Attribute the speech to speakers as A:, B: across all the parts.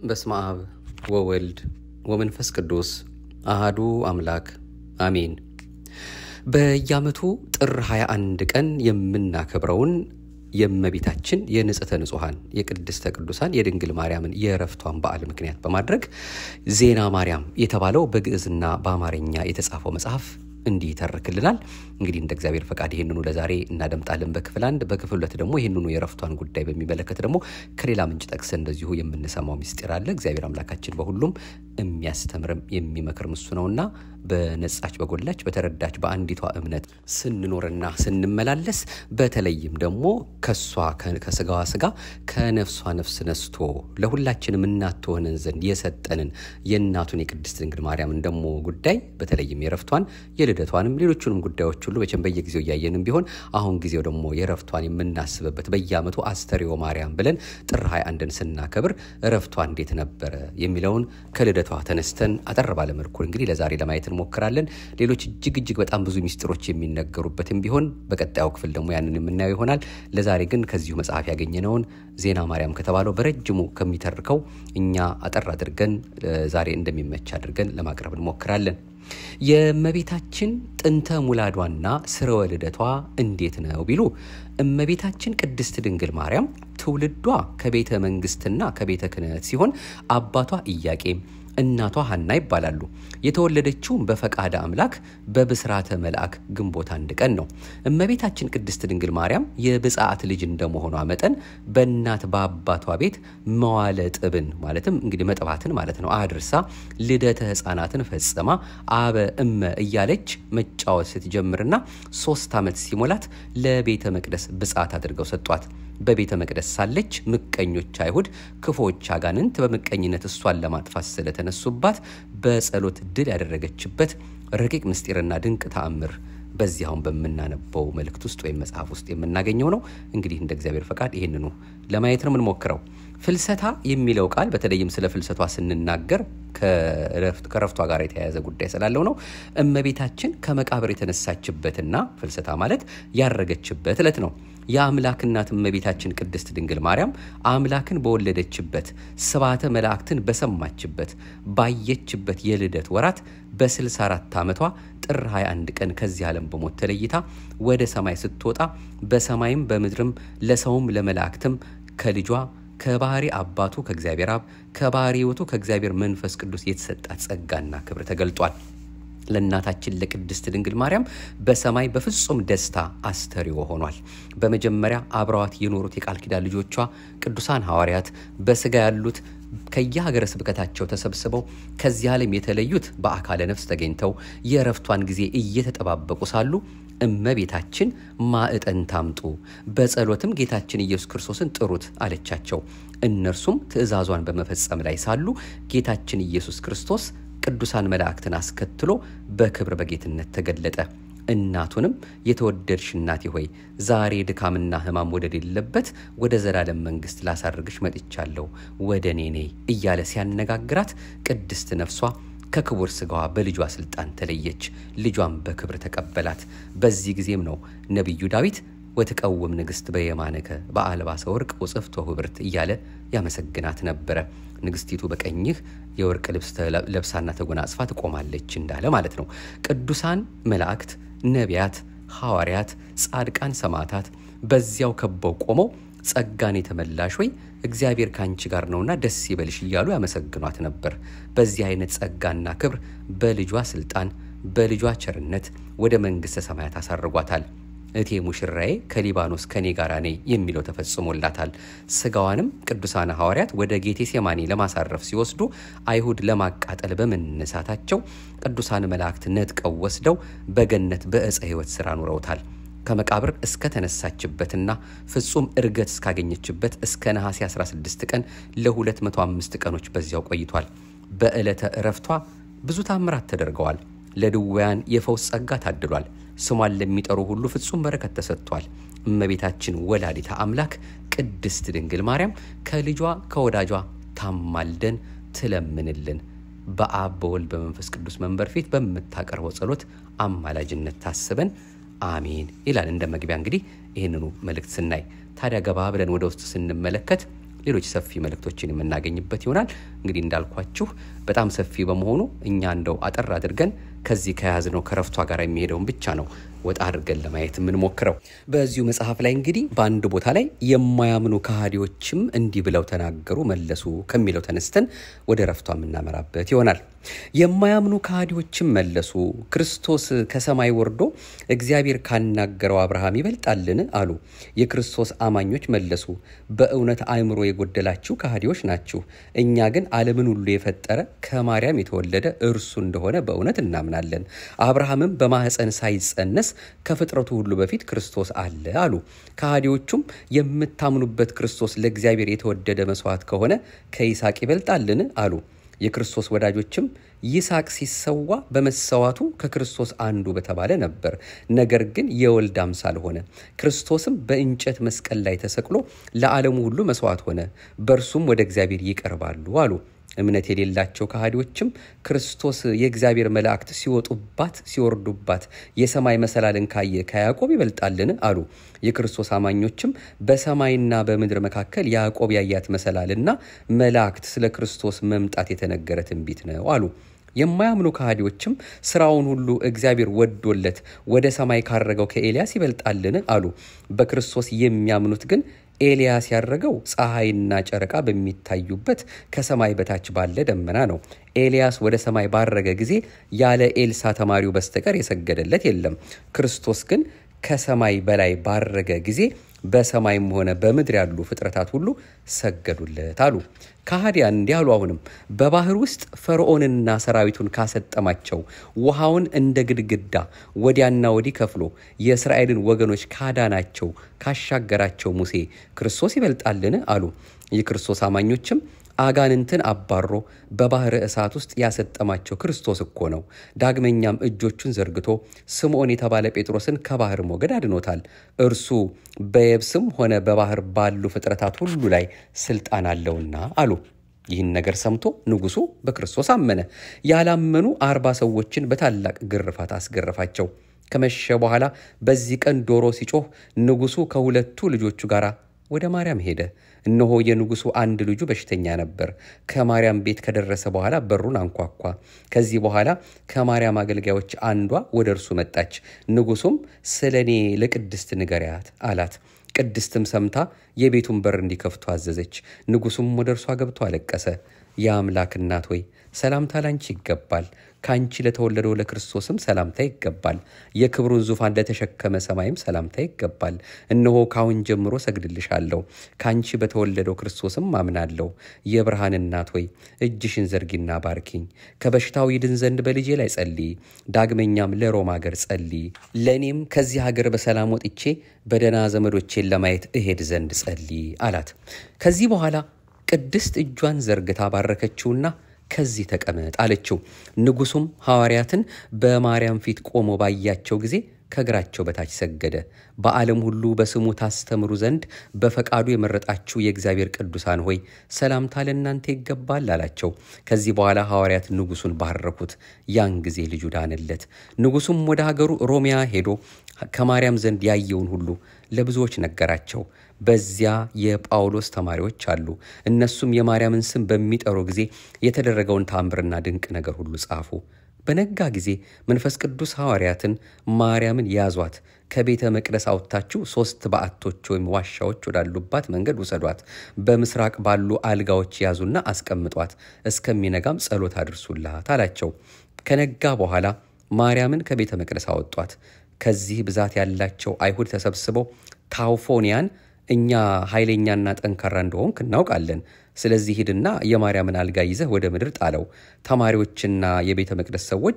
A: በስመ አብ ወወልድ ወመንፈስ ቅዱስ አሃዱ አምላክ አሜን። በየዓመቱ ጥር 21 ቀን የምናከብረውን የእመቤታችን የንጽሕተ ንጹሐን የቅድስተ ቅዱሳን የድንግል ማርያምን የእረፍቷን በዓል ምክንያት በማድረግ ዜና ማርያም የተባለው በግዕዝና በአማርኛ የተጻፈው መጽሐፍ እንዲህ ይተርክልናል። እንግዲህ እንደ እግዚአብሔር ፈቃድ ይህንኑ ለዛሬ እናደምጣለን በክፍል አንድ። በክፍል ሁለት ደግሞ ይህንኑ የእረፍቷን ጉዳይ በሚመለከት ደግሞ ከሌላ ምንጭ ጠቅሰን እንደዚሁ የምንሰማው ምስጢር አለ። እግዚአብሔር አምላካችን በሁሉም የሚያስተምርም የሚመክርም እሱ ነውና በነጻች በጎላች በተረዳች በአንዲቷ እምነት ስንኖርና ስንመላለስ በተለይም ደግሞ ከሷ ከስጋዋ ስጋ ከነፍሷ ነፍስ ነስቶ ለሁላችንም እናት ትሆነን ዘንድ የሰጠንን የእናቱን የቅድስት ድንግል ማርያምን ደግሞ ጉዳይ በተለይም የረፍቷን የልደቷንም ሌሎቹንም ጉዳዮች ሁሉ መቼም በየጊዜው እያየንም ቢሆን አሁን ጊዜው ደግሞ የረፍቷን የምናስብበት በየዓመቱ አስተሪዮ ማርያም ብለን ጥር 21ን ስናከብር ረፍቷ እንዴት ነበረ የሚለውን ከልደቷ ተነስተን አጠር ባለመልኩ እንግዲህ ለዛሬ ለማየት እንሞክራለን። ሌሎች እጅግ እጅግ በጣም ብዙ ሚስጥሮች የሚነገሩበትም ቢሆን በቀጣዩ ክፍል ደግሞ ያንን የምናየው ይሆናል። ለዛሬ ግን ከዚሁ መጽሐፍ ያገኘነውን ዜና ማርያም ከተባለው በረጅሙ ከሚተርከው እኛ አጠር አድርገን ዛሬ እንደሚመች አድርገን ለማቅረብ እንሞክራለን። የእመቤታችን ጥንተ ሙላዷና ስርወ ልደቷ እንዴት ነው ቢሉ እመቤታችን ቅድስት ድንግል ማርያም ትውልዷ ከቤተ መንግስትና ከቤተ ክህነት ሲሆን አባቷ ኢያቄም እናቷ ሐና ይባላሉ። የተወለደችውም በፈቃደ አምላክ በብስራተ መልአክ ግንቦት አንድ ቀን ነው። እመቤታችን ቅድስት ድንግል ማርያም የብፅዓት ልጅ እንደመሆኗ መጠን በእናት በአባቷ ቤት መዋለ ጥብን ማለትም እንግዲህ መጥባትን ማለት ነው አድርሳ ልደተ ሕፃናትን ፈጽማ አበ እመ እያለች መጫወት ስትጀምርና ሶስት ዓመት ሲሞላት ለቤተ መቅደስ ብፅዓት አድርገው ሰጧት። በቤተ መቅደስ ሳለች ምቀኞች አይሁድ ክፎች አጋንንት በምቀኝነት እሷን ለማጥፋት ስለተነሱባት በጸሎት ድል ያደረገችበት ረቂቅ ምስጢርና ድንቅ ተአምር በዚያውን በምናነበው መልእክት ውስጥ ወይም መጽሐፍ ውስጥ የምናገኘው ነው። እንግዲህ እንደ እግዚአብሔር ፈቃድ ይህንኑ ለማየት ነው የምንሞክረው። ፍልሰታ የሚለው ቃል በተለይም ስለ ፍልሰቷ ስንናገር ከረፍቷ ጋር የተያያዘ ጉዳይ ስላለው ነው። እመቤታችን ከመቃብር የተነሳችበትና ፍልሰታ ማለት ያረገችበት ዕለት ነው። የአምላክ እናት እመቤታችን ቅድስት ድንግል ማርያም አምላክን በወለደችበት ስባተ መላእክትን በሰማችበት ባየችበት የልደት ወራት በ64 ዓመቷ ጥር 21 ቀን ከዚህ ዓለም በሞት ተለይታ ወደ ሰማይ ስትወጣ በሰማይም በምድርም ለሰውም ለመላእክትም ከልጇ ከባህሪ አባቱ ከእግዚአብሔር አብ ከባህሪ ሕይወቱ ከእግዚአብሔር መንፈስ ቅዱስ የተሰጣት ጸጋና ክብር ተገልጧል። ለእናታችን ለቅድስት ድንግል ማርያም በሰማይ በፍጹም ደስታ አስተሪዮ ሆኗል። በመጀመሪያ አብረዋት የኖሩት የቃል ኪዳን ልጆቿ ቅዱሳን ሐዋርያት በስጋ ያሉት ከየሀገረ ስብከታቸው ተሰብስበው ከዚህ ዓለም የተለዩት በአካለ ነፍስ ተገኝተው የእረፍቷን ጊዜ እየተጠባበቁ ሳሉ እመቤታችን ማዕጠን ታምጡ፣ በጸሎትም ጌታችን ኢየሱስ ክርስቶስን ጥሩት አለቻቸው። እነርሱም ትእዛዟን በመፈጸም ላይ ሳሉ ጌታችን ኢየሱስ ክርስቶስ ቅዱሳን መላእክትን አስከትሎ በክብር በጌትነት ተገለጠ። እናቱንም የተወደድሽ እናቴ ሆይ ዛሬ ድካምና ሕማም ወደሌለበት ወደ ዘላለም መንግሥት ላሳርግሽ መጥቻለሁ፣ ወደ እኔ ነይ እያለ ሲያነጋግራት ቅድስት ነፍሷ ከክቡር ስጋዋ በልጇ ስልጣን ተለየች። ልጇን በክብር ተቀበላት። በዚህ ጊዜም ነው ነቢዩ ዳዊት ወትቀውም ንግሥት በየማነከ በአልባሰ ወርቅ ወጽፍቶ ህብርት እያለ ያመሰግናት ነበረ። ንግስቲቱ በቀኝህ የወርቅ ልብስ ለብሳና ተጎናጽፋ ትቆማለች እንዳለ ማለት ነው። ቅዱሳን መላእክት፣ ነቢያት፣ ሐዋርያት፣ ጻድቃን፣ ሰማዕታት በዚያው ከበው ቆመው ጸጋን የተመላሽ ወይ እግዚአብሔር ከአንቺ ጋር ነውና ደስ ይበልሽ እያሉ ያመሰግኗት ነበር። በዚህ አይነት ጸጋና ክብር በልጇ ስልጣን በልጇ ቸርነት ወደ መንግሥተ ሰማያት አሳርጓታል። እቴ ሙሽራዬ ከሊባኖስ ከኔ ጋር ነይ የሚለው ተፈጽሞላታል። ስጋዋንም ቅዱሳን ሐዋርያት ወደ ጌቴሴማኒ ለማሳረፍ ሲወስዱ አይሁድ ለማቃጠል በመነሳታቸው ቅዱሳን መላእክት ነጥቀው ወስደው በገነት በዕፀ ሕይወት ሥራ ኑረውታል። ከመቃብር እስከ ተነሳችበትና ፍጹም እርገት እስካገኘችበት እስከ ነሐሴ 16 ቀን ለ205 ቀኖች በዚያው ቆይቷል። በዕለተ ዕረፍቷ ብዙ ታምራት ተደርገዋል። ለድውያን የፈውስ ጸጋ ታድሏል። ስሟን ለሚጠሩ ሁሉ ፍጹም በረከት ተሰጥቷል። እመቤታችን ወላዲታ አምላክ ቅድስት ድንግል ማርያም ከልጇ ከወዳጇ ታማልደን ትለምንልን። በአብ በወልድ በመንፈስ ቅዱስ መንበር ፊት በምታቀርበው ጸሎት አማላጅነት ታስበን አሜን ይላል። እንደ መግቢያ እንግዲህ ይህንኑ መልእክት ስናይ ታዲያ ገባ ብለን ወደ ውስጥ ስንመለከት ሌሎች ሰፊ መልእክቶችን የምናገኝበት ይሆናል። እንግዲህ እንዳልኳችሁ በጣም ሰፊ በመሆኑ እኛ እንደው አጠር አድርገን ከዚህ ከያዝነው ከረፍቷ ጋር የሚሄደውን ብቻ ነው ወጣ አድርገን ለማየት የምንሞክረው። በዚሁ መጽሐፍ ላይ እንግዲህ በአንድ ቦታ ላይ የማያምኑ ከሃዲዎችም እንዲህ ብለው ተናገሩ መለሱ ከሚለው ተነስተን ወደ ረፍቷ የምናመራበት ይሆናል። የማያምኑ ከሃዲዎችም መለሱ፣ ክርስቶስ ከሰማይ ወርዶ እግዚአብሔር ካናገረው አብርሃም ይበልጣልን አሉ። የክርስቶስ አማኞች መለሱ፣ በእውነት አእምሮ የጎደላችሁ ከሃዲዎች ናችሁ። እኛ ግን ዓለምን ሁሉ የፈጠረ ከማርያም የተወለደ እርሱ እንደሆነ በእውነት እናምናለን። አብርሃምም በማኅፀን ሳይጸነስ ከፍጥረቱ ሁሉ በፊት ክርስቶስ አለ አሉ። ከሃዲዎቹም የምታምኑበት ክርስቶስ ለእግዚአብሔር የተወደደ መስዋዕት ከሆነ ከይስሐቅ ይበልጣልን አሉ። የክርስቶስ ወዳጆችም ይስሐቅ ሲሰዋ በመሰዋቱ ከክርስቶስ አንዱ በተባለ ነበር። ነገር ግን የወልድ አምሳል ሆነ። ክርስቶስም በእንጨት መስቀል ላይ ተሰቅሎ ለዓለሙ ሁሉ መስዋዕት ሆነ። በእርሱም ወደ እግዚአብሔር ይቀርባሉ አሉ። እምነት የሌላቸው ከሃዲዎችም ክርስቶስ የእግዚአብሔር መላእክት ሲወጡባት ሲወርዱባት የሰማይ መሰላልን ካየ ከያዕቆብ ይበልጣልን አሉ። የክርስቶስ አማኞችም በሰማይና በምድር መካከል ያዕቆብ ያያት መሰላልና መላእክት ስለ ክርስቶስ መምጣት የተነገረ ትንቢት ነው አሉ። የማያምኑ ከሃዲዎችም ስራውን ሁሉ እግዚአብሔር ወዶለት ወደ ሰማይ ካረገው ከኤልያስ ይበልጣልን አሉ። በክርስቶስ የሚያምኑት ግን ኤልያስ ያረገው ፀሐይና ጨረቃ በሚታዩበት ከሰማይ በታች ባለ ደመና ነው። ኤልያስ ወደ ሰማይ ባረገ ጊዜ ያለ ኤልሳ ተማሪው በስተቀር የሰገደለት የለም። ክርስቶስ ግን ከሰማይ በላይ ባረገ ጊዜ በሰማይም ሆነ በምድር ያሉ ፍጥረታት ሁሉ ሰገዱለት አሉ። ከሃዲያን እንዲህ አሉ። አሁንም በባህር ውስጥ ፈርዖንና ሰራዊቱን ካሰጠማቸው ውሃውን እንደ ግድግዳ ወዲያና ወዲህ ከፍሎ የእስራኤልን ወገኖች ካዳናቸው ካሻገራቸው ሙሴ ክርስቶስ ይበልጣልን አሉ። የክርስቶስ አማኞችም አጋንንትን አባሮ በባህር እሳት ውስጥ ያሰጠማቸው ክርስቶስ እኮ ነው። ዳግመኛም እጆቹን ዘርግቶ ስምዖን የተባለ ጴጥሮስን ከባህር ሞገድ አድኖታል። እርሱ በየብስም ሆነ በባህር ባሉ ፍጥረታት ሁሉ ላይ ስልጣን አለውና አሉ። ይህን ነገር ሰምቶ ንጉሡ በክርስቶስ አመነ። ያላመኑ አርባ ሰዎችን በታላቅ ግርፋት አስገረፋቸው። ከመሸ በኋላ በዚህ ቀን ዶሮ ሲጮህ ንጉሡ ከሁለቱ ልጆቹ ጋር ወደ ማርያም ሄደ። እነሆ የንጉሡ አንድ ልጁ በሽተኛ ነበር። ከማርያም ቤት ከደረሰ በኋላ በሩን አንኳኳ። ከዚህ በኋላ ከማርያም አገልጋዮች አንዷ ወደ እርሱ መጣች። ንጉሡም ስለ እኔ ለቅድስት ንገሪያት አላት። ቅድስትም ሰምታ የቤቱን በር እንዲከፍቱ አዘዘች። ንጉሡም ወደ እርሷ ገብቶ አለቀሰ። የአምላክ እናት ሆይ ሰላምታ ላንቺ ይገባል። ከአንቺ ለተወለደው ለክርስቶስም ሰላምታ ይገባል። የክብሩን ዙፋን ለተሸከመ ሰማይም ሰላምታ ይገባል። እነሆ ካሁን ጀምሮ ሰግድልሻለሁ፣ ከአንቺ በተወለደው ክርስቶስም አምናለሁ። የብርሃን እናት ሆይ እጅሽን ዘርጊና ባርኪኝ። ከበሽታው ይድን ዘንድ በልጄ ላይ ጸልይ። ዳግመኛም ለሮም ሀገር ጸልይ። ለእኔም ከዚህ ሀገር በሰላም ወጥቼ በደህና ዘመዶቼን ለማየት እሄድ ዘንድ ጸልይ አላት። ከዚህ በኋላ ቅድስት እጇን ዘርግታ ባረከችውና ከዚህ ተቀመጥ አለችው። ንጉሡም ሐዋርያትን በማርያም ፊት ቆሞ ባያቸው ጊዜ ከእግራቸው በታች ሰገደ። በዓለም ሁሉ በስሙ ታስተምሩ ዘንድ በፈቃዱ የመረጣችሁ የእግዚአብሔር ቅዱሳን ሆይ ሰላምታ ለእናንተ ይገባል አላቸው። ከዚህ በኋላ ሐዋርያት ንጉሡን ባረኩት። ያን ጊዜ ልጁ ዳነለት። ንጉሡም ወደ ሀገሩ ሮሚያ ሄዶ ከማርያም ዘንድ ያየውን ሁሉ ለብዙዎች ነገራቸው። በዚያ የጳውሎስ ተማሪዎች አሉ። እነሱም የማርያምን ስም በሚጠሩ ጊዜ የተደረገውን ታምርና ድንቅ ነገር ሁሉ ጻፉ። በነጋ ጊዜ መንፈስ ቅዱስ ሐዋርያትን ማርያምን ያዟት፣ ከቤተ መቅደስ አውጥታችሁ ሦስት በዓቶች ወይም ዋሻዎች ወዳሉባት መንገድ ውሰዷት፣ በምስራቅ ባሉ አልጋዎች ያዙና አስቀምጧት፣ እስከሚነጋም ጸሎት አድርሱላት አላቸው። ከነጋ በኋላ ማርያምን ከቤተ መቅደስ አወጧት። ከዚህ ብዛት ያላቸው አይሁድ ተሰብስበው ታውፎንያን እኛ ኃይለኛና ጠንካራ እንደሆንክ እናውቃለን። ስለዚህ ሂድና የማርያምን አልጋ ይዘህ ወደ ምድር ጣለው። ተማሪዎችና የቤተ መቅደስ ሰዎች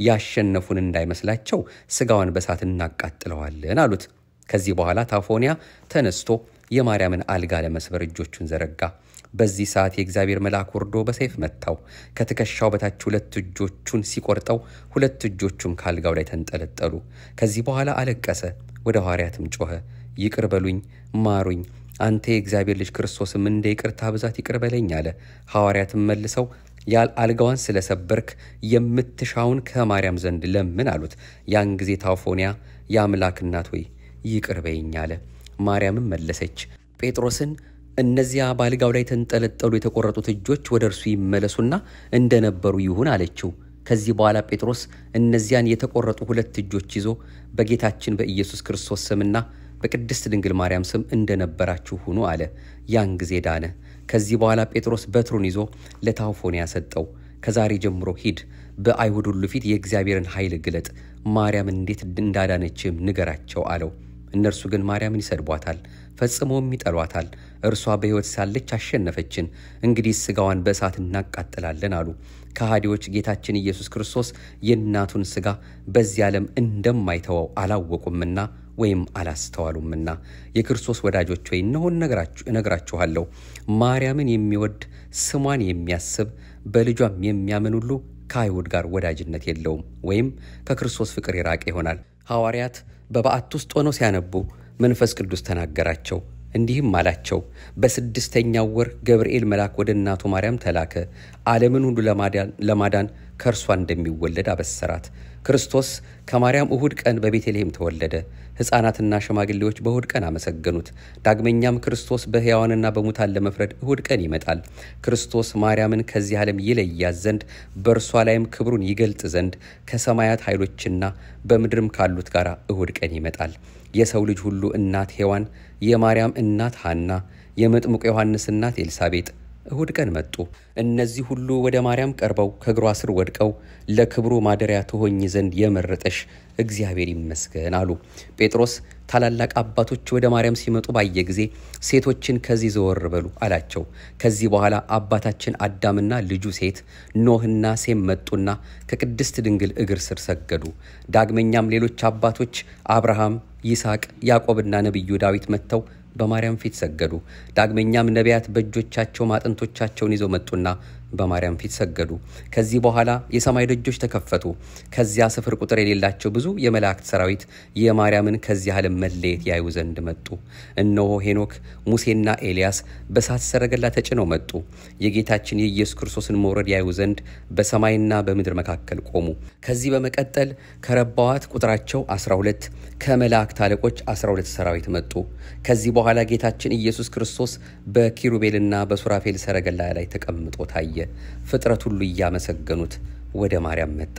A: ያሸነፉን እንዳይመስላቸው ስጋዋን በሳት እናቃጥለዋለን አሉት። ከዚህ በኋላ ታፎንያ ተነስቶ የማርያምን አልጋ ለመስበር እጆቹን ዘረጋ። በዚህ ሰዓት የእግዚአብሔር መልአክ ወርዶ በሰይፍ መታው። ከትከሻው በታች ሁለት እጆቹን ሲቆርጠው ሁለት እጆቹም ከአልጋው ላይ ተንጠለጠሉ። ከዚህ በኋላ አለቀሰ። ወደ ሐዋርያትም ጮኸ፣ ይቅር በሉኝ፣ ማሩኝ አንተ የእግዚአብሔር ልጅ ክርስቶስም እንደ ይቅርታ ብዛት ይቅር በለኝ አለ። ሐዋርያትም መልሰው ያል አልጋዋን ስለሰበርክ የምትሻውን ከማርያም ዘንድ ለምን አሉት። ያን ጊዜ ታውፎንያ የአምላክ እናት ሆይ ይቅር በይኝ አለ። ማርያምም መለሰች ጴጥሮስን እነዚያ በአልጋው ላይ ተንጠለጠሉ የተቆረጡት እጆች ወደ እርሱ ይመለሱና እንደነበሩ ይሁን አለችው። ከዚህ በኋላ ጴጥሮስ እነዚያን የተቆረጡ ሁለት እጆች ይዞ በጌታችን በኢየሱስ ክርስቶስ ስምና በቅድስት ድንግል ማርያም ስም እንደነበራችሁ ሁኑ አለ። ያን ጊዜ ዳነ። ከዚህ በኋላ ጴጥሮስ በትሩን ይዞ ለታውፎንያ ሰጠው። ከዛሬ ጀምሮ ሂድ፣ በአይሁድ ሁሉ ፊት የእግዚአብሔርን ኃይል ግለጥ፣ ማርያም እንዴት እንዳዳነችም ንገራቸው አለው። እነርሱ ግን ማርያምን ይሰድቧታል፣ ፈጽሞም ይጠሏታል። እርሷ በሕይወት ሳለች አሸነፈችን፣ እንግዲህ ሥጋዋን በእሳት እናቃጥላለን አሉ። ከሃዲዎች ጌታችን ኢየሱስ ክርስቶስ የእናቱን ሥጋ በዚህ ዓለም እንደማይተወው አላወቁምና ወይም አላስተዋሉምና። የክርስቶስ ወዳጆች ወይ እነሆ እነግራችኋለሁ፣ ማርያምን የሚወድ ስሟን የሚያስብ በልጇም የሚያምን ሁሉ ከአይሁድ ጋር ወዳጅነት የለውም ወይም ከክርስቶስ ፍቅር የራቀ ይሆናል። ሐዋርያት በበዓት ውስጥ ሆነው ሲያነቡ መንፈስ ቅዱስ ተናገራቸው፣ እንዲህም አላቸው። በስድስተኛው ወር ገብርኤል መልአክ ወደ እናቱ ማርያም ተላከ፣ ዓለምን ሁሉ ለማዳን ከእርሷ እንደሚወለድ አበሰራት። ክርስቶስ ከማርያም እሁድ ቀን በቤተልሔም ተወለደ። ሕፃናትና ሽማግሌዎች በእሁድ ቀን አመሰገኑት። ዳግመኛም ክርስቶስ በሕያዋንና በሙታን ለመፍረድ እሁድ ቀን ይመጣል። ክርስቶስ ማርያምን ከዚህ ዓለም ይለያት ዘንድ በእርሷ ላይም ክብሩን ይገልጥ ዘንድ ከሰማያት ኃይሎችና በምድርም ካሉት ጋር እሁድ ቀን ይመጣል። የሰው ልጅ ሁሉ እናት ሔዋን፣ የማርያም እናት ሐና፣ የመጥምቁ ዮሐንስ እናት ኤልሳቤጥ እሁድ ቀን መጡ። እነዚህ ሁሉ ወደ ማርያም ቀርበው ከእግሯ ስር ወድቀው ለክብሩ ማደሪያ ትሆኝ ዘንድ የመረጠሽ እግዚአብሔር ይመስገን አሉ። ጴጥሮስ ታላላቅ አባቶች ወደ ማርያም ሲመጡ ባየ ጊዜ ሴቶችን ከዚህ ዘወር በሉ አላቸው። ከዚህ በኋላ አባታችን አዳምና ልጁ ሴት ኖህና ሴም መጡና ከቅድስት ድንግል እግር ስር ሰገዱ። ዳግመኛም ሌሎች አባቶች አብርሃም፣ ይስሐቅ፣ ያዕቆብና ነቢዩ ዳዊት መጥተው በማርያም ፊት ሰገዱ። ዳግመኛም ነቢያት በእጆቻቸው ማጥንቶቻቸውን ይዘው መጡና በማርያም ፊት ሰገዱ። ከዚህ በኋላ የሰማይ ደጆች ተከፈቱ። ከዚያ ስፍር ቁጥር የሌላቸው ብዙ የመላእክት ሰራዊት የማርያምን ከዚህ ዓለም መለየት ያዩ ዘንድ መጡ። እነሆ ሄኖክ፣ ሙሴና ኤልያስ በእሳት ሰረገላ ተጭነው መጡ። የጌታችን የኢየሱስ ክርስቶስን መውረድ ያዩ ዘንድ በሰማይና በምድር መካከል ቆሙ። ከዚህ በመቀጠል ከረባዋት ቁጥራቸው 12 ከመላእክት አለቆች 12 ሰራዊት መጡ። ከዚህ በኋላ ጌታችን ኢየሱስ ክርስቶስ በኪሩቤልና በሱራፌል ሰረገላ ላይ ተቀምጦ ታየ። ፍጥረት ሁሉ እያመሰገኑት ወደ ማርያም መጣ።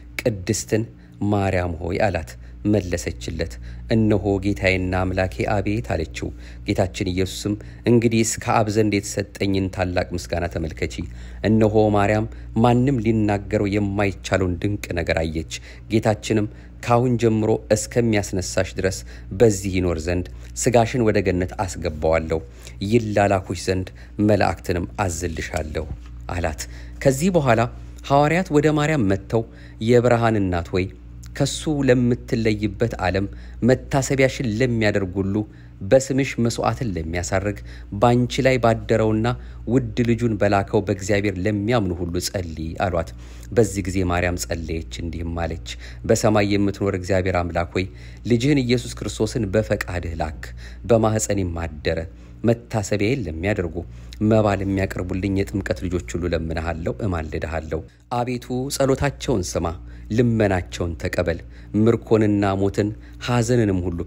A: ቅድስትን ማርያም ሆይ አላት። መለሰችለት፣ እነሆ ጌታዬና አምላኬ አቤት አለችው። ጌታችን ኢየሱስም እንግዲህስ ከአብ ዘንድ የተሰጠኝን ታላቅ ምስጋና ተመልከቺ። እነሆ ማርያም ማንም ሊናገረው የማይቻለውን ድንቅ ነገር አየች። ጌታችንም ካሁን ጀምሮ እስከሚያስነሳሽ ድረስ በዚህ ይኖር ዘንድ ስጋሽን ወደ ገነት አስገባዋለሁ፣ ይላላኩሽ ዘንድ መላእክትንም አዝልሻለሁ አላት። ከዚህ በኋላ ሐዋርያት ወደ ማርያም መጥተው የብርሃን እናት ሆይ ከሱ ለምትለይበት ዓለም መታሰቢያሽን ለሚያደርግ ሁሉ በስምሽ መስዋዕትን ለሚያሳርግ በአንቺ ላይ ባደረውና ውድ ልጁን በላከው በእግዚአብሔር ለሚያምኑ ሁሉ ጸልይ አሏት። በዚህ ጊዜ ማርያም ጸለየች፣ እንዲህም አለች። በሰማይ የምትኖር እግዚአብሔር አምላክ ሆይ ልጅህን ኢየሱስ ክርስቶስን በፈቃድህ ላክ፣ በማኅፀኔም አደረ። መታሰቢያዬን ለሚያደርጉ መባ ለሚያቀርቡልኝ የጥምቀት ልጆች ሁሉ ለምንሃለሁ፣ እማልድሃለሁ። አቤቱ ጸሎታቸውን ስማ፣ ልመናቸውን ተቀበል። ምርኮንና ሞትን ሐዘንንም ሁሉ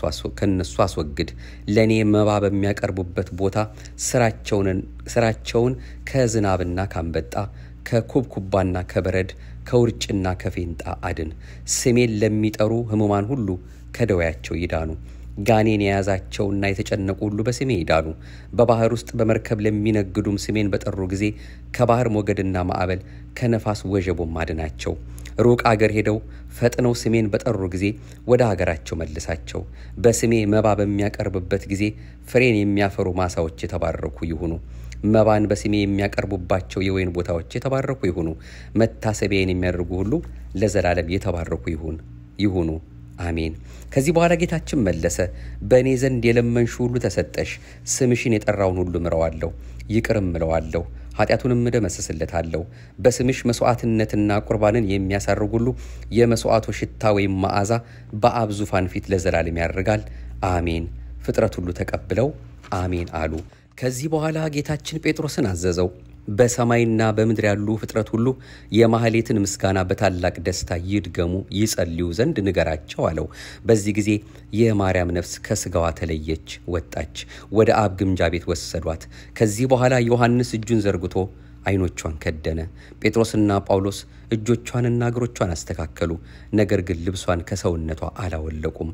A: ከነሱ አስወግድ። ለእኔ መባ በሚያቀርቡበት ቦታ ስራቸውን ከዝናብና ካንበጣ ከኩብኩባና ከበረድ ከውርጭና ከፌንጣ አድን። ስሜን ለሚጠሩ ሕሙማን ሁሉ ከደዌያቸው ይዳኑ። ጋኔን የያዛቸውና የተጨነቁ ሁሉ በስሜ ይዳኑ። በባህር ውስጥ በመርከብ ለሚነግዱም ስሜን በጠሩ ጊዜ ከባህር ሞገድና ማዕበል ከነፋስ ወጀቦም አድናቸው። ሩቅ አገር ሄደው ፈጥነው ስሜን በጠሩ ጊዜ ወደ አገራቸው መልሳቸው። በስሜ መባ በሚያቀርብበት ጊዜ ፍሬን የሚያፈሩ ማሳዎች የተባረኩ ይሁኑ። መባን በስሜ የሚያቀርቡባቸው የወይን ቦታዎች የተባረኩ ይሁኑ። መታሰቢያን የሚያደርጉ ሁሉ ለዘላለም የተባረኩ ይሁን ይሁኑ አሜን። ከዚህ በኋላ ጌታችን መለሰ፣ በእኔ ዘንድ የለመንሽ ሁሉ ተሰጠሽ። ስምሽን የጠራውን ሁሉ ምረዋለሁ፣ ይቅርም ምለዋለሁ፣ ኃጢአቱንም እደመስስለታለሁ። በስምሽ መስዋዕትነትና ቁርባንን የሚያሳርግ ሁሉ የመስዋዕቱ ሽታ ወይም መዓዛ በአብ ዙፋን ፊት ለዘላለም ያደርጋል። አሜን። ፍጥረት ሁሉ ተቀብለው አሜን አሉ። ከዚህ በኋላ ጌታችን ጴጥሮስን አዘዘው፣ በሰማይና በምድር ያሉ ፍጥረት ሁሉ የማህሌትን ምስጋና በታላቅ ደስታ ይድገሙ ይጸልዩ ዘንድ ንገራቸው አለው። በዚህ ጊዜ የማርያም ነፍስ ከስጋዋ ተለየች፣ ወጣች። ወደ አብ ግምጃ ቤት ወሰዷት። ከዚህ በኋላ ዮሐንስ እጁን ዘርግቶ ዓይኖቿን ከደነ። ጴጥሮስና ጳውሎስ እጆቿንና እግሮቿን አስተካከሉ። ነገር ግን ልብሷን ከሰውነቷ አላወለቁም፣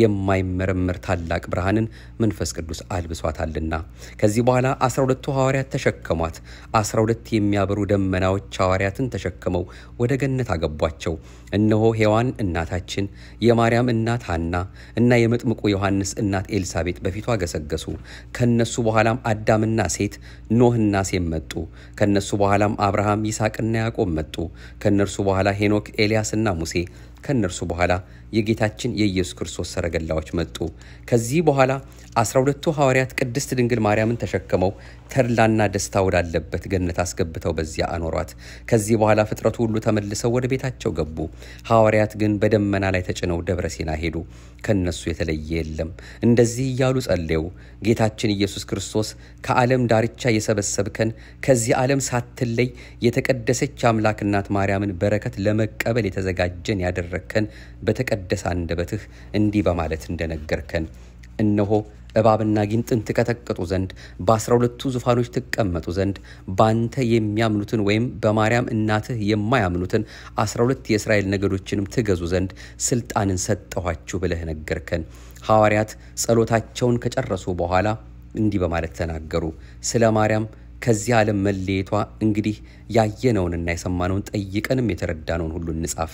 A: የማይመረመር ታላቅ ብርሃንን መንፈስ ቅዱስ አልብሷታልና። ከዚህ በኋላ አስራ ሁለቱ ሐዋርያት ተሸከሟት። አስራ ሁለት የሚያበሩ ደመናዎች ሐዋርያትን ተሸክመው ወደ ገነት አገቧቸው። እነሆ ሔዋን እናታችን፣ የማርያም እናት ሐና እና የመጥምቁ ዮሐንስ እናት ኤልሳቤጥ በፊቷ ገሰገሱ። ከነሱ በኋላም አዳምና ሴት ኖህና ሴም መጡ። ከነሱ በኋላም አብርሃም ይስሐቅና ያዕቆብ መጡ። ከእነርሱ በኋላ ሄኖክ ኤልያስና ሙሴ ከእነርሱ በኋላ የጌታችን የኢየሱስ ክርስቶስ ሰረገላዎች መጡ። ከዚህ በኋላ አስራ ሁለቱ ሐዋርያት ቅድስት ድንግል ማርያምን ተሸክመው ተድላና ደስታ ወዳለበት ገነት አስገብተው በዚያ አኖሯት። ከዚህ በኋላ ፍጥረቱ ሁሉ ተመልሰው ወደ ቤታቸው ገቡ። ሐዋርያት ግን በደመና ላይ ተጭነው ደብረ ሲና ሄዱ። ከነሱ የተለየ የለም። እንደዚህ እያሉ ጸለዩ። ጌታችን ኢየሱስ ክርስቶስ ከዓለም ዳርቻ የሰበሰብከን ከዚህ ዓለም ሳትለይ የተቀደሰች አምላክ እናት ማርያምን በረከት ለመቀበል የተዘጋጀን ያደረግከን በተቀደሰ አንደበትህ እንዲህ በማለት እንደነገርከን እነሆ እባብና ጊንጥን ትቀጠቅጡ ዘንድ በአስራ ሁለቱ ዙፋኖች ትቀመጡ ዘንድ በአንተ የሚያምኑትን ወይም በማርያም እናትህ የማያምኑትን አስራ ሁለት የእስራኤል ነገዶችንም ትገዙ ዘንድ ስልጣንን ሰጠኋችሁ ብለህ ነገርከን። ሐዋርያት ጸሎታቸውን ከጨረሱ በኋላ እንዲህ በማለት ተናገሩ። ስለ ማርያም ከዚህ ዓለም መለየቷ እንግዲህ ያየነውንና የሰማነውን ጠይቀንም የተረዳነውን ሁሉ እንጻፍ።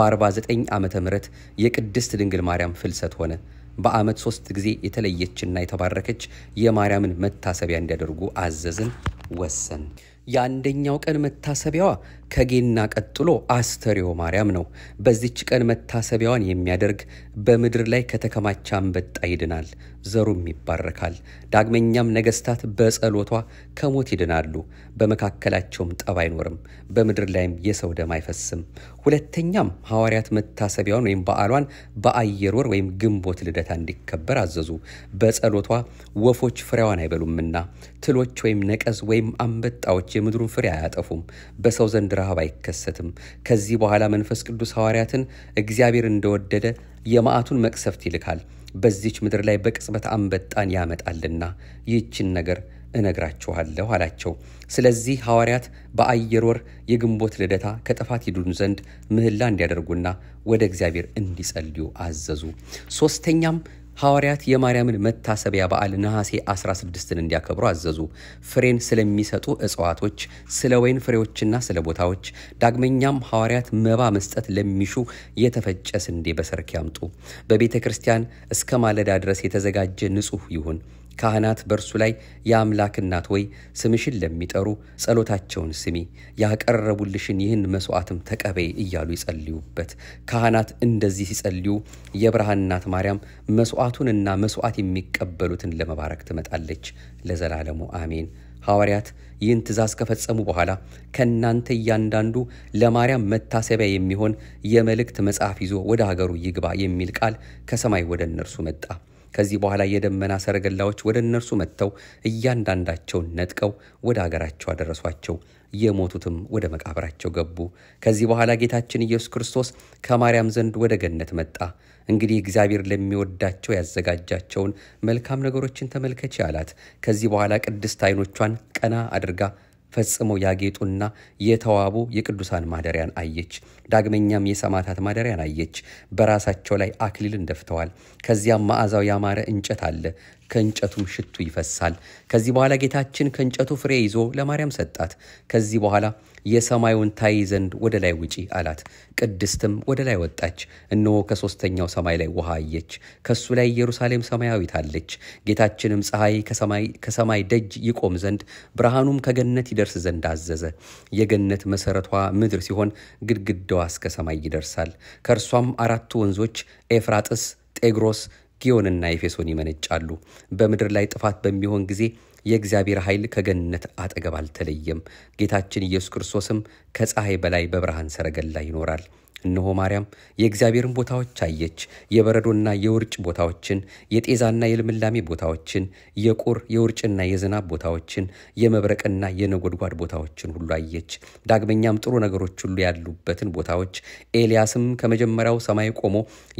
A: በ49 ዓመተ ምህረት የቅድስት ድንግል ማርያም ፍልሰት ሆነ። በዓመት ሶስት ጊዜ የተለየችና የተባረከች የማርያምን መታሰቢያ እንዲያደርጉ አዘዝን፣ ወሰን። የአንደኛው ቀን መታሰቢያዋ ከጌና ቀጥሎ አስተርዮ ማርያም ነው። በዚች ቀን መታሰቢያዋን የሚያደርግ በምድር ላይ ከተከማቸ አንበጣ ይድናል፣ ዘሩም ይባረካል። ዳግመኛም ነገስታት በጸሎቷ ከሞት ይድናሉ፣ በመካከላቸውም ጠብ አይኖርም፣ በምድር ላይም የሰው ደም አይፈስም። ሁለተኛም ሐዋርያት መታሰቢያዋን ወይም በዓሏን በአየር ወር ወይም ግንቦት ልደታ እንዲከበር አዘዙ። በጸሎቷ ወፎች ፍሬዋን አይበሉምና ትሎች ወይም ነቀዝ ወይም አንበጣዎች የምድሩን ፍሬ አያጠፉም፣ በሰው ዘንድ ረሃብ አይከሰትም። ከዚህ በኋላ መንፈስ ቅዱስ ሐዋርያትን እግዚአብሔር እንደወደደ የመዓቱን መቅሰፍት ይልካል፣ በዚች ምድር ላይ በቅጽበት አንበጣን ያመጣልና ይህችን ነገር እነግራችኋለሁ አላቸው። ስለዚህ ሐዋርያት በአየር ወር የግንቦት ልደታ ከጥፋት ይድኑ ዘንድ ምህላ እንዲያደርጉና ወደ እግዚአብሔር እንዲጸልዩ አዘዙ። ሦስተኛም ሐዋርያት የማርያምን መታሰቢያ በዓል ነሐሴ 16ን እንዲያከብሩ አዘዙ። ፍሬን ስለሚሰጡ እጽዋቶች፣ ስለ ወይን ፍሬዎችና ስለ ቦታዎች። ዳግመኛም ሐዋርያት መባ መስጠት ለሚሹ የተፈጨ ስንዴ በሰርክ ያምጡ። በቤተ ክርስቲያን እስከ ማለዳ ድረስ የተዘጋጀ ንጹሕ ይሁን። ካህናት በእርሱ ላይ የአምላክ እናት ወይ ስምሽን ለሚጠሩ ጸሎታቸውን ስሚ፣ ያቀረቡልሽን ይህን መስዋዕትም ተቀበይ እያሉ ይጸልዩበት። ካህናት እንደዚህ ሲጸልዩ የብርሃን እናት ማርያም መስዋዕቱንና መስዋዕት የሚቀበሉትን ለመባረክ ትመጣለች። ለዘላለሙ አሜን። ሐዋርያት ይህን ትእዛዝ ከፈጸሙ በኋላ ከእናንተ እያንዳንዱ ለማርያም መታሰቢያ የሚሆን የመልእክት መጽሐፍ ይዞ ወደ ሀገሩ ይግባ የሚል ቃል ከሰማይ ወደ እነርሱ መጣ። ከዚህ በኋላ የደመና ሰረገላዎች ወደ እነርሱ መጥተው እያንዳንዳቸውን ነጥቀው ወደ አገራቸው አደረሷቸው። የሞቱትም ወደ መቃብራቸው ገቡ። ከዚህ በኋላ ጌታችን ኢየሱስ ክርስቶስ ከማርያም ዘንድ ወደ ገነት መጣ። እንግዲህ እግዚአብሔር ለሚወዳቸው ያዘጋጃቸውን መልካም ነገሮችን ተመልከች አላት። ከዚህ በኋላ ቅድስት ዓይኖቿን ቀና አድርጋ ፈጽመው ያጌጡና የተዋቡ የቅዱሳን ማደሪያን አየች። ዳግመኛም የሰማዕታት ማደሪያን አየች። በራሳቸው ላይ አክሊልን ደፍተዋል። ከዚያም መዓዛው ያማረ እንጨት አለ፣ ከእንጨቱም ሽቱ ይፈሳል። ከዚህ በኋላ ጌታችን ከእንጨቱ ፍሬ ይዞ ለማርያም ሰጣት። ከዚህ በኋላ የሰማዩን ታይ ዘንድ ወደ ላይ ውጪ አላት። ቅድስትም ወደ ላይ ወጣች። እነሆ ከሦስተኛው ሰማይ ላይ ውሃ አየች። ከሱ ላይ ኢየሩሳሌም ሰማያዊት አለች። ጌታችንም ፀሐይ ከሰማይ ደጅ ይቆም ዘንድ ብርሃኑም ከገነት ይደርስ ዘንድ አዘዘ። የገነት መሠረቷ ምድር ሲሆን ግድግዳዋ እስከ ሰማይ ይደርሳል። ከእርሷም አራቱ ወንዞች ኤፍራጥስ፣ ጤግሮስ ጊዮንና ኤፌሶን ይመነጫሉ። በምድር ላይ ጥፋት በሚሆን ጊዜ የእግዚአብሔር ኃይል ከገነት አጠገብ አልተለየም። ጌታችን ኢየሱስ ክርስቶስም ከፀሐይ በላይ በብርሃን ሰረገላ ይኖራል። እነሆ ማርያም የእግዚአብሔርን ቦታዎች አየች። የበረዶና የውርጭ ቦታዎችን፣ የጤዛና የልምላሜ ቦታዎችን፣ የቁር የውርጭና የዝናብ ቦታዎችን፣ የመብረቅና የነጎድጓድ ቦታዎችን ሁሉ አየች። ዳግመኛም ጥሩ ነገሮች ሁሉ ያሉበትን ቦታዎች፣ ኤልያስም ከመጀመሪያው ሰማይ ቆሞ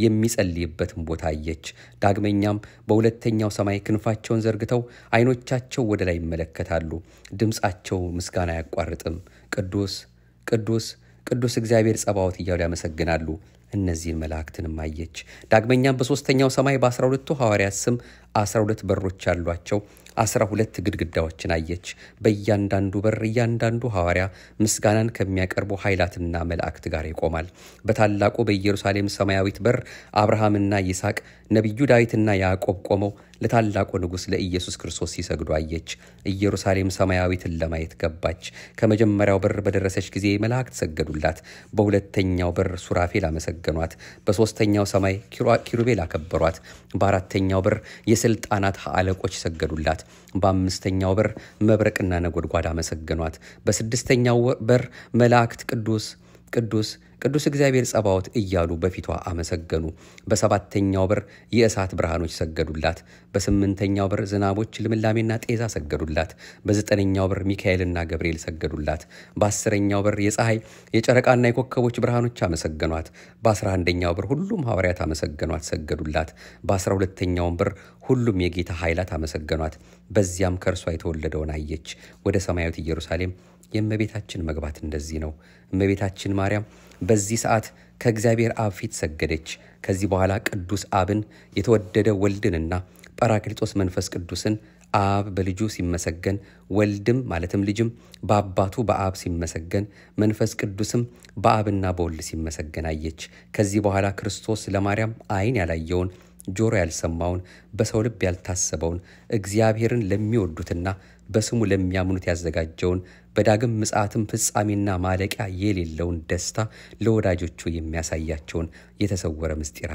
A: የሚጸልይበትን ቦታ አየች። ዳግመኛም በሁለተኛው ሰማይ ክንፋቸውን ዘርግተው ዓይኖቻቸው ወደ ላይ ይመለከታሉ። ድምፃቸው ምስጋና አያቋርጥም። ቅዱስ ቅዱስ ቅዱስ እግዚአብሔር ጸባዖት እያሉ ያመሰግናሉ። እነዚህን መላእክትንም አየች። ዳግመኛም በሦስተኛው ሰማይ በአስራ ሁለቱ ሐዋርያት ስም አስራ ሁለት በሮች ያሏቸው አስራ ሁለት ግድግዳዎችን አየች። በእያንዳንዱ በር እያንዳንዱ ሐዋርያ ምስጋናን ከሚያቀርቡ ኃይላትና መላእክት ጋር ይቆማል። በታላቁ በኢየሩሳሌም ሰማያዊት በር አብርሃምና ይስሐቅ ነቢዩ ዳዊትና ያዕቆብ ቆመው ለታላቁ ንጉሥ ለኢየሱስ ክርስቶስ ሲሰግዱ አየች። ኢየሩሳሌም ሰማያዊትን ለማየት ገባች። ከመጀመሪያው በር በደረሰች ጊዜ መላእክት ሰገዱላት። በሁለተኛው በር ሱራፌል አመሰገኗት። በሦስተኛው ሰማይ ኪሩቤል አከበሯት። በአራተኛው በር የሥልጣናት አለቆች ሰገዱላት። በአምስተኛው በር መብረቅና ነጎድጓድ አመሰገኗት። በስድስተኛው በር መላእክት ቅዱስ ቅዱስ ቅዱስ እግዚአብሔር ጸባዖት እያሉ በፊቷ አመሰገኑ። በሰባተኛው በር የእሳት ብርሃኖች ሰገዱላት። በስምንተኛው በር ዝናቦች ልምላሜና ጤዛ ሰገዱላት። በዘጠነኛው በር ሚካኤልና ገብርኤል ሰገዱላት። በአስረኛው በር የፀሐይ የጨረቃና የኮከቦች ብርሃኖች አመሰገኗት። በአስራ አንደኛው በር ሁሉም ሐዋርያት አመሰገኗት፣ ሰገዱላት። በአስራ ሁለተኛውም በር ሁሉም የጌታ ኃይላት አመሰገኗት። በዚያም ከእርሷ የተወለደውን አየች። ወደ ሰማያዊት ኢየሩሳሌም የእመቤታችን መግባት እንደዚህ ነው። እመቤታችን ማርያም በዚህ ሰዓት ከእግዚአብሔር አብ ፊት ሰገደች። ከዚህ በኋላ ቅዱስ አብን የተወደደ ወልድንና ጰራቅሊጦስ መንፈስ ቅዱስን አብ በልጁ ሲመሰገን ወልድም ማለትም ልጅም በአባቱ በአብ ሲመሰገን መንፈስ ቅዱስም በአብና በወልድ ሲመሰገን አየች። ከዚህ በኋላ ክርስቶስ ለማርያም ዓይን ያላየውን ጆሮ ያልሰማውን በሰው ልብ ያልታሰበውን እግዚአብሔርን ለሚወዱትና በስሙ ለሚያምኑት ያዘጋጀውን በዳግም ምጽአትም ፍጻሜና ማለቂያ የሌለውን ደስታ ለወዳጆቹ የሚያሳያቸውን የተሰወረ ምስጢር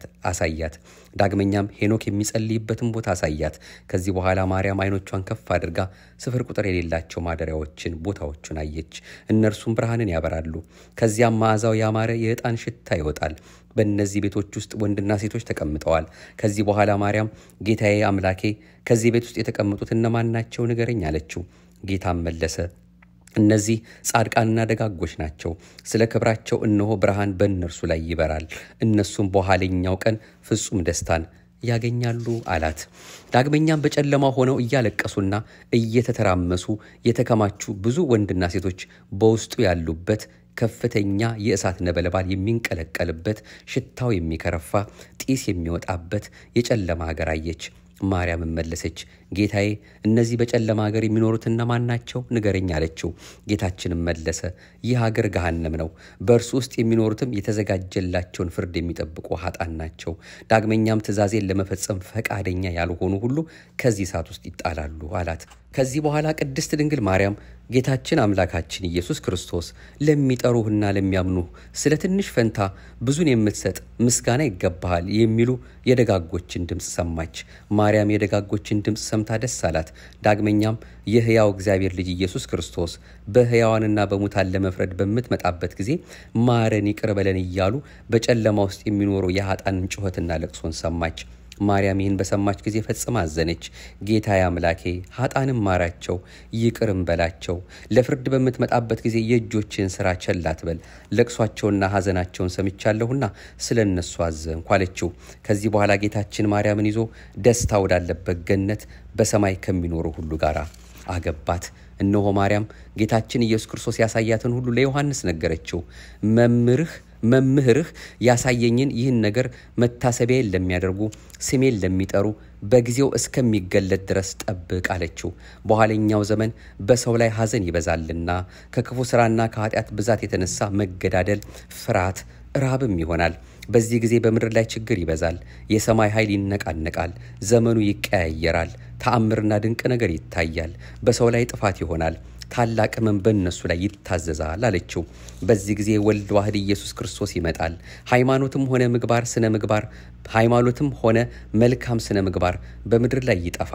A: አሳያት። ዳግመኛም ሄኖክ የሚጸልይበትን ቦታ አሳያት። ከዚህ በኋላ ማርያም ዓይኖቿን ከፍ አድርጋ ስፍር ቁጥር የሌላቸው ማደሪያዎችን ቦታዎቹን አየች። እነርሱም ብርሃንን ያበራሉ። ከዚያም መዓዛው ያማረ የዕጣን ሽታ ይወጣል። በእነዚህ ቤቶች ውስጥ ወንድና ሴቶች ተቀምጠዋል። ከዚህ በኋላ ማርያም ጌታዬ አምላኬ ከዚህ ቤት ውስጥ የተቀመጡት እነማን ናቸው? ንገረኝ አለችው። ጌታም መለሰ እነዚህ ጻድቃንና ደጋጎች ናቸው። ስለ ክብራቸው እነሆ ብርሃን በእነርሱ ላይ ይበራል። እነሱም በኋለኛው ቀን ፍጹም ደስታን ያገኛሉ አላት። ዳግመኛም በጨለማ ሆነው እያለቀሱና እየተተራመሱ የተከማቹ ብዙ ወንድና ሴቶች በውስጡ ያሉበት ከፍተኛ የእሳት ነበልባል የሚንቀለቀልበት ሽታው የሚከረፋ ጢስ የሚወጣበት የጨለማ ሀገር አየች። ማርያም መለሰች፣ ጌታዬ እነዚህ በጨለማ ሀገር የሚኖሩት እነማን ናቸው? ንገረኝ አለችው። ጌታችንም መለሰ፣ ይህ ሀገር ገሃነም ነው። በእርሱ ውስጥ የሚኖሩትም የተዘጋጀላቸውን ፍርድ የሚጠብቁ ኃጣን ናቸው። ዳግመኛም ትእዛዜን ለመፈጸም ፈቃደኛ ያልሆኑ ሁሉ ከዚህ እሳት ውስጥ ይጣላሉ አላት። ከዚህ በኋላ ቅድስት ድንግል ማርያም ጌታችን አምላካችን ኢየሱስ ክርስቶስ ለሚጠሩህና ለሚያምኑህ ስለ ትንሽ ፈንታ ብዙን የምትሰጥ ምስጋና ይገባሃል የሚሉ የደጋጎችን ድምፅ ሰማች። ማርያም የደጋጎችን ድምፅ ሰምታ ደስ አላት። ዳግመኛም የሕያው እግዚአብሔር ልጅ ኢየሱስ ክርስቶስ በሕያዋንና በሙታን ለመፍረድ በምትመጣበት ጊዜ ማረን፣ ይቅር በለን እያሉ በጨለማ ውስጥ የሚኖሩ የኃጣንን ጩኸትና ለቅሶን ሰማች። ማርያም ይህን በሰማች ጊዜ ፈጽማ አዘነች። ጌታዬ አምላኬ ኃጣንም ማራቸው፣ ይቅርም በላቸው። ለፍርድ በምትመጣበት ጊዜ የእጆችን ሥራ ቸል አትበል። ለቅሷቸውና ሐዘናቸውን ሰምቻለሁና ስለ እነሱ አዘንኩ አለችው። ከዚህ በኋላ ጌታችን ማርያምን ይዞ ደስታ ወዳለበት ገነት በሰማይ ከሚኖሩ ሁሉ ጋር አገባት። እነሆ ማርያም ጌታችን ኢየሱስ ክርስቶስ ያሳያትን ሁሉ ለዮሐንስ ነገረችው። መምህርህ መምህርህ ያሳየኝን ይህን ነገር መታሰቢያዬን ለሚያደርጉ ስሜን ለሚጠሩ በጊዜው እስከሚገለጥ ድረስ ጠብቅ አለችው። በኋለኛው ዘመን በሰው ላይ ሐዘን ይበዛልና ከክፉ ሥራና ከኃጢአት ብዛት የተነሳ መገዳደል፣ ፍርሃት፣ ራብም ይሆናል። በዚህ ጊዜ በምድር ላይ ችግር ይበዛል። የሰማይ ኃይል ይነቃነቃል። ዘመኑ ይቀያየራል። ተአምርና ድንቅ ነገር ይታያል። በሰው ላይ ጥፋት ይሆናል። ታላቅ ሕመም በእነሱ ላይ ይታዘዛል አለችው። በዚህ ጊዜ ወልድ ዋህድ ኢየሱስ ክርስቶስ ይመጣል። ሃይማኖትም ሆነ ምግባር ስነ ምግባር ሃይማኖትም ሆነ መልካም ስነ ምግባር በምድር ላይ ይጠፋል።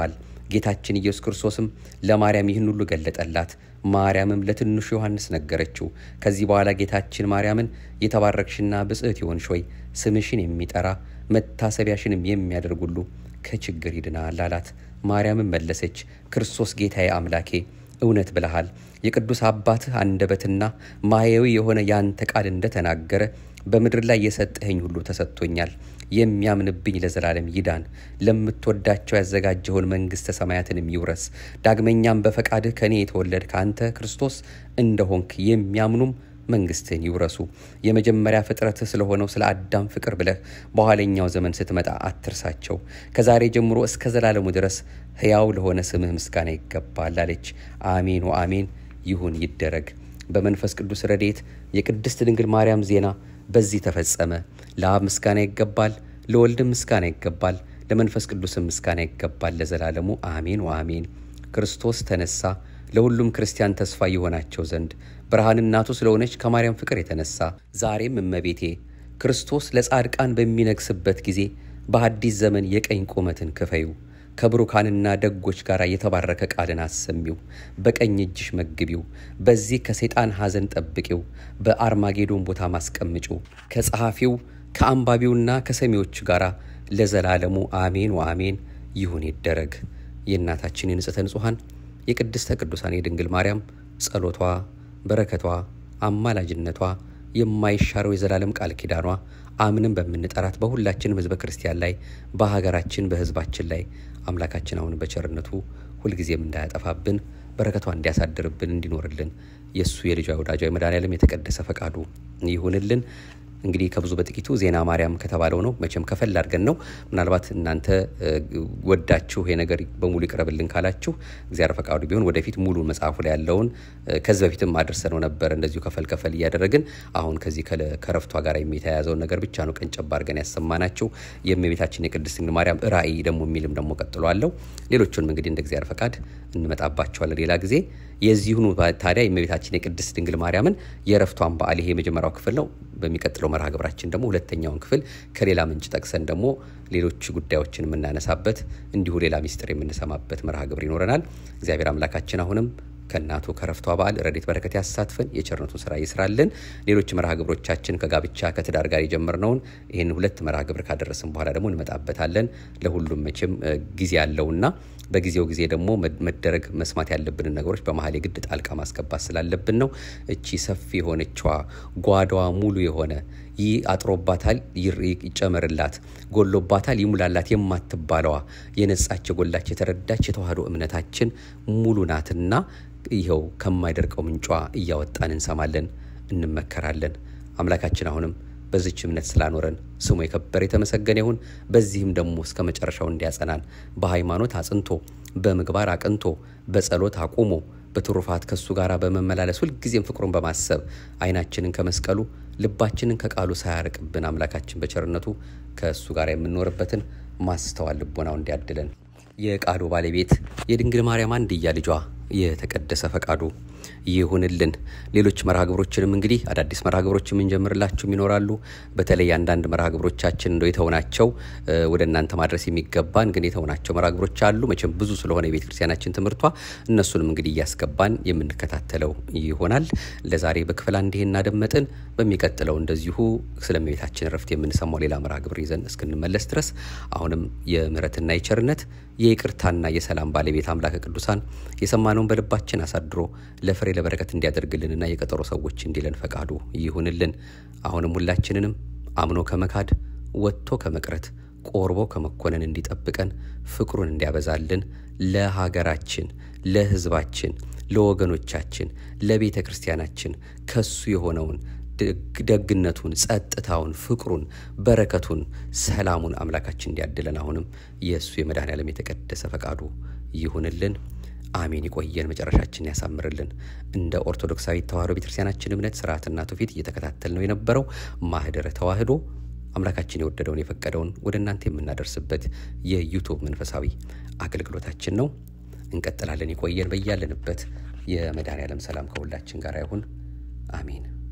A: ጌታችን ኢየሱስ ክርስቶስም ለማርያም ይህን ሁሉ ገለጠላት። ማርያምም ለትንሹ ዮሐንስ ነገረችው። ከዚህ በኋላ ጌታችን ማርያምን የተባረክሽና ብጽዕት ይሆንሽ ሆይ ስምሽን የሚጠራ መታሰቢያሽንም የሚያደርግ ሁሉ ከችግር ይድናል አላት። ማርያምም መለሰች፣ ክርስቶስ ጌታዬ አምላኬ እውነት ብለሃል። የቅዱስ አባትህ አንደበትና ማየዊ የሆነ ያንተ ቃል እንደተናገረ በምድር ላይ የሰጠኸኝ ሁሉ ተሰጥቶኛል። የሚያምንብኝ ለዘላለም ይዳን፣ ለምትወዳቸው ያዘጋጀውን መንግሥተ ሰማያትንም ይውረስ። ዳግመኛም በፈቃድህ ከእኔ የተወለድክ አንተ ክርስቶስ እንደሆንክ የሚያምኑም መንግስትህን ይውረሱ። የመጀመሪያ ፍጥረትህ ስለሆነው ስለ አዳም ፍቅር ብለህ በኋለኛው ዘመን ስትመጣ አትርሳቸው። ከዛሬ ጀምሮ እስከ ዘላለሙ ድረስ ሕያው ለሆነ ስምህ ምስጋና ይገባል አለች። አሜን ወአሜን ይሁን ይደረግ። በመንፈስ ቅዱስ ረድኤት የቅድስት ድንግል ማርያም ዜና በዚህ ተፈጸመ። ለአብ ምስጋና ይገባል፣ ለወልድም ምስጋና ይገባል፣ ለመንፈስ ቅዱስም ምስጋና ይገባል ለዘላለሙ አሜን ወአሜን። ክርስቶስ ተነሳ ለሁሉም ክርስቲያን ተስፋ ይሆናቸው ዘንድ ብርሃን እናቱ ስለሆነች ከማርያም ፍቅር የተነሳ ዛሬም እመቤቴ ክርስቶስ ለጻድቃን በሚነግስበት ጊዜ በአዲስ ዘመን የቀኝ ቁመትን ክፈዩ ከብሩካንና ደጎች ጋር የተባረከ ቃልን አሰሚው፣ በቀኝ እጅሽ መግቢው፣ በዚህ ከሰይጣን ሐዘን ጠብቂው፣ በአርማጌዶን ቦታ ማስቀምጪው፣ ከጸሐፊው ከአንባቢውና ከሰሚዎቹ ጋር ለዘላለሙ አሜን ወአሜን ይሁን ይደረግ። የእናታችን የንጽሕተ ንጹሐን የቅድስተ ቅዱሳን የድንግል ማርያም ጸሎቷ፣ በረከቷ፣ አማላጅነቷ የማይሻረው የዘላለም ቃል ኪዳኗ አምንም በምንጠራት በሁላችንም ሕዝበ ክርስቲያን ላይ በሀገራችን በሕዝባችን ላይ አምላካችን አሁን በቸርነቱ ሁልጊዜም እንዳያጠፋብን በረከቷ እንዲያሳድርብን እንዲኖርልን የእሱ የልጇ ወዳጇ የመድኃኔዓለም የተቀደሰ ፈቃዱ ይሁንልን። እንግዲህ ከብዙ በጥቂቱ ዜና ማርያም ከተባለው ነው። መቼም ከፈል አድርገን ነው። ምናልባት እናንተ ወዳችሁ ይሄ ነገር በሙሉ ይቅረብልን ካላችሁ እግዚአብሔር ፈቃዱ ቢሆን ወደፊት ሙሉ መጽሐፉ ላይ ያለውን ከዚህ በፊትም አድርሰነው ነበር እንደዚሁ ከፈል ከፈል እያደረግን አሁን ከዚህ ከረፍቷ ጋር የሚተያያዘውን ነገር ብቻ ነው ቀንጨባ አድርገን ያሰማናችሁ። የእመቤታችን የቅድስት ድንግል ማርያም ራእይ ደግሞ የሚልም ደግሞ ቀጥሎ አለው። ሌሎቹንም እንግዲህ እንደ እግዚአብሔር ፈቃድ እንመጣባቸዋለን ሌላ ጊዜ። የዚሁኑ ታዲያ የእመቤታችን የቅድስት ድንግል ማርያምን የረፍቷን በዓል ይሄ የመጀመሪያው ክፍል ነው። በሚቀጥለው መርሃ ግብራችን ደግሞ ሁለተኛውን ክፍል ከሌላ ምንጭ ጠቅሰን ደግሞ ሌሎች ጉዳዮችን የምናነሳበት እንዲሁ ሌላ ሚስጥር የምንሰማበት መርሃ ግብር ይኖረናል። እግዚአብሔር አምላካችን አሁንም ከእናቱ ከረፍቷ በዓል ረድኤት በረከት ያሳትፈን፣ የቸርነቱን ስራ ይስራልን። ሌሎች መርሃ ግብሮቻችን ከጋብቻ ከትዳር ጋር የጀመርነውን ይህን ሁለት መርሃ ግብር ካደረስን በኋላ ደግሞ እንመጣበታለን። ለሁሉም መቼም ጊዜ አለውና በጊዜው ጊዜ ደግሞ መደረግ መስማት ያለብንን ነገሮች በመሀል የግድ ጣልቃ ማስገባት ስላለብን ነው። እቺ ሰፊ የሆነችዋ ጓዳዋ ሙሉ የሆነ ይህ አጥሮባታል ይጨመርላት፣ ጎሎባታል ይሙላላት የማትባለዋ የነጻች የጎላች የተረዳች የተዋህዶ እምነታችን ሙሉ ናትና ይኸው ከማይደርቀው ምንጯ እያወጣን እንሰማለን፣ እንመከራለን። አምላካችን አሁንም በዚች እምነት ስላኖረን ስሙ የከበረ የተመሰገነ ይሁን። በዚህም ደግሞ እስከ መጨረሻው እንዲያጸናን በሃይማኖት አጽንቶ በምግባር አቅንቶ በጸሎት አቁሞ በትሩፋት ከሱ ጋር በመመላለስ ሁልጊዜም ፍቅሩን በማሰብ ዓይናችንን ከመስቀሉ ልባችንን ከቃሉ ሳያርቅብን አምላካችን በቸርነቱ ከእሱ ጋር የምንኖርበትን ማስተዋል ልቦናው እንዲያድለን የቃሉ ባለቤት የድንግል ማርያም አንድያ ልጇ የተቀደሰ ፈቃዱ ይሁንልን። ሌሎች መርሃ ግብሮችንም እንግዲህ አዳዲስ መርሃ ግብሮች የምንጀምርላችሁም ይኖራሉ። በተለይ አንዳንድ መርሃ ግብሮቻችን እንደው የተውናቸው ወደ እናንተ ማድረስ የሚገባን ግን የተውናቸው መርሃ ግብሮች አሉ። መቼም ብዙ ስለሆነ የቤተ ክርስቲያናችን ትምህርቷ እነሱንም እንግዲህ እያስገባን የምንከታተለው ይሆናል። ለዛሬ በክፍል አንድ ይሄን እናደመጥን። በሚቀጥለው እንደዚሁ ስለ እመቤታችን ረፍት የምንሰማው ሌላ መርሃ ግብር ይዘን እስክንመለስ ድረስ አሁንም የምሕረትና የቸርነት የይቅርታና የሰላም ባለቤት አምላከ ቅዱሳን የሰማነውን በልባችን አሳድሮ ለፍሬ ለበረከት እንዲያደርግልንና የቀጠሮ ሰዎች እንዲለን ፈቃዱ ይሁንልን። አሁንም ሁላችንንም አምኖ ከመካድ ወጥቶ ከመቅረት ቆርቦ ከመኮነን እንዲጠብቀን ፍቅሩን እንዲያበዛልን ለሀገራችን፣ ለሕዝባችን፣ ለወገኖቻችን፣ ለቤተ ክርስቲያናችን ከሱ የሆነውን ደግነቱን፣ ጸጥታውን፣ ፍቅሩን፣ በረከቱን፣ ሰላሙን አምላካችን እንዲያድለን አሁንም የእሱ የመድኃኔዓለም የተቀደሰ ፈቃዱ ይሁንልን። አሜን። ይቆየን፣ መጨረሻችን ያሳምርልን። እንደ ኦርቶዶክሳዊ ተዋሕዶ ቤተክርስቲያናችን እምነት ስርዓትና ትውፊት እየተከታተል ነው የነበረው ማህደረ ተዋሕዶ አምላካችን የወደደውን የፈቀደውን ወደ እናንተ የምናደርስበት የዩቱብ መንፈሳዊ አገልግሎታችን ነው። እንቀጥላለን። ይቆየን። በያለንበት የመድኃኔዓለም ሰላም ከሁላችን ጋር ይሁን። አሜን።